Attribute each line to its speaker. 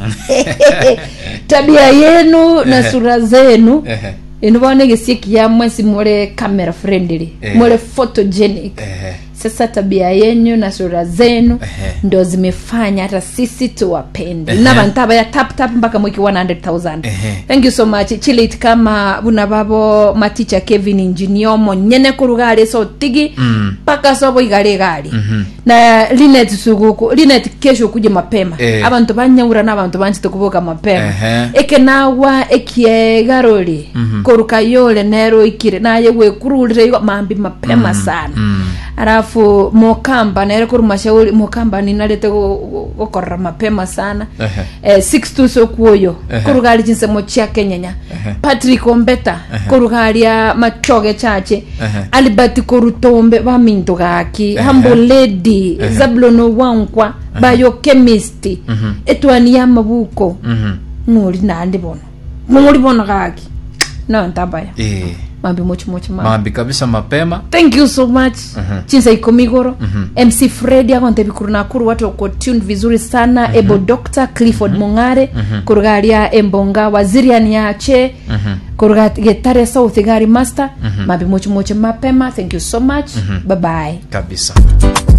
Speaker 1: tabia yenu na
Speaker 2: Ehe.
Speaker 1: sura zenu
Speaker 2: Ehe.
Speaker 1: inivone gisieki yamwe si mule camera friendly
Speaker 2: Eh.
Speaker 1: mule photogenic
Speaker 2: Ehe.
Speaker 1: sasa tabia yenyu na sura zenu
Speaker 2: Ehe.
Speaker 1: ndo zimefanya hata sisi tuwapende
Speaker 2: Ehe.
Speaker 1: nabantu abaya tap tap mpaka mwiki 100000
Speaker 2: Ehe.
Speaker 1: thank you so much chilit kama buna babo maticha kevin injinio monyene kurugari so tigi
Speaker 2: Mm.
Speaker 1: mpaka sobo igari gari
Speaker 2: Mhm.
Speaker 1: na linet suguku linet kesho kuje mapema
Speaker 2: Eh.
Speaker 1: abantu banyaura n'abantu banchite kubuka mapema
Speaker 2: Ehe.
Speaker 1: ekenawa ekiegarori
Speaker 2: Mhm.
Speaker 1: koruka yole nero ikire naye wekururire igo mambi mapema sana
Speaker 2: Mm.
Speaker 1: alafu mokamba nere kuri mashauri mokamba ninarete gu- gu- gukorera mapema sana
Speaker 2: Ehe.
Speaker 1: eh, six tuso kuoyo
Speaker 2: Ehe.
Speaker 1: kurugari chinsemo chia kenyenya
Speaker 2: Ehe.
Speaker 1: patrick ombeta kurugaria machoge chache
Speaker 2: Ehe.
Speaker 1: albert korutombe baminto gaki
Speaker 2: Ehe.
Speaker 1: hambo lady
Speaker 2: Ehe.
Speaker 1: zablono wankwa biochemist
Speaker 2: Mhm.
Speaker 1: etwani ya mabuko
Speaker 2: Mhm.
Speaker 1: nuri nandi bono muri bono gaki no ntabaya
Speaker 2: Eh.
Speaker 1: mambi mochi mochi mambi
Speaker 2: mambi kabisa mapema
Speaker 1: thank you so much
Speaker 2: Mhm.
Speaker 1: chinsa ikomigoro
Speaker 2: Mhm.
Speaker 1: mc fredi akontebikuru nakuru watu wako tuned vizuri sana ebo dr clifford mung'are kurugaria embonga wazirian yache
Speaker 2: Mhm.
Speaker 1: kuruga getare south gari master mambi mochi mochi mapema thank you so much bye bye
Speaker 2: kabisa